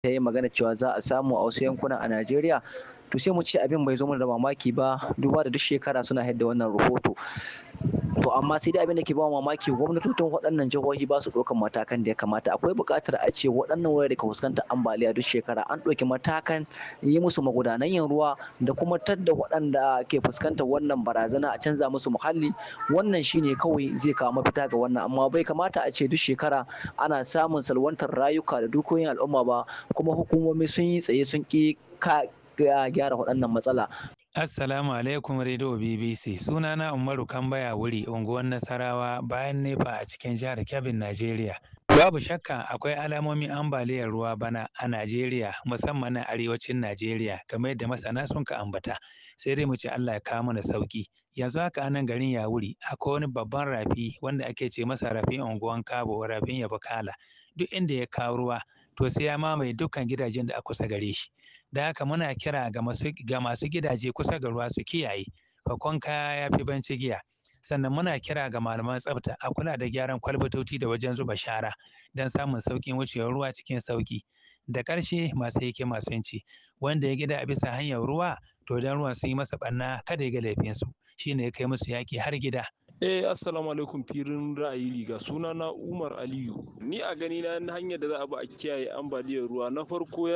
ta yi magana cewa za a samu a wasu yankuna a Najeriya to sai mu ce abin bai zo mana da mamaki ba duba da duk shekara suna haɗa wannan rahoto to amma sai dai abin da ke ba mamaki gwamnatocin waɗannan jihohi ba su ɗaukan matakan da ya kamata akwai buƙatar a ce waɗannan wurare da ka fuskantar ambaliya duk shekara an ɗauki matakan yi musu magudanan yin ruwa da kuma tadda waɗanda ke fuskantar wannan barazana a canza musu muhalli wannan shine kawai zai kawo mafita ga wannan amma bai kamata a ce duk shekara ana samun salwantar rayuka da dukiyoyin al'umma ba kuma hukumomi sun yi tsaye sun ƙi gyara waɗannan matsala Assalamu alaikum Radio BBC. Sunana Umaru Kambaya wuri unguwar Nasarawa bayan Nefa a cikin jihar Kebbi, Najeriya. Babu shakka akwai alamomin ambaliyar ruwa bana a Najeriya musamman na arewacin Najeriya kamar yadda masana sun ka ambata. Sai dai mu ce Allah ya kawo mana sauki. Yanzu haka anan garin Yawuri akwai wani babban rafi wanda ake ce masa rafin unguwan Kabo rafin Yabakala. Duk inda ya kawo ruwa to sai ya mamaye dukkan gidajen da a kusa gare shi. Da haka muna kira ga masu ga masu gidaje kusa ga ruwa su kiyaye. Fakon kaya ya fi banci giya. sannan muna kira ga malaman tsafta a kula da gyaran kwalbatoci da wajen zuba shara don samun sauƙin wucewar ruwa cikin sauƙi da ƙarshe masu yake masu yanci wanda ya gida a bisa hanyar ruwa to don ruwa sun yi masa ɓanna kada ya ga laifinsu shine ya kai musu yaƙi har gida Eh assalamu alaikum firin ra'ayi riga suna na Umar Aliyu ni a gani na hanyar da za a bi a kiyaye ambaliyar ruwa na farko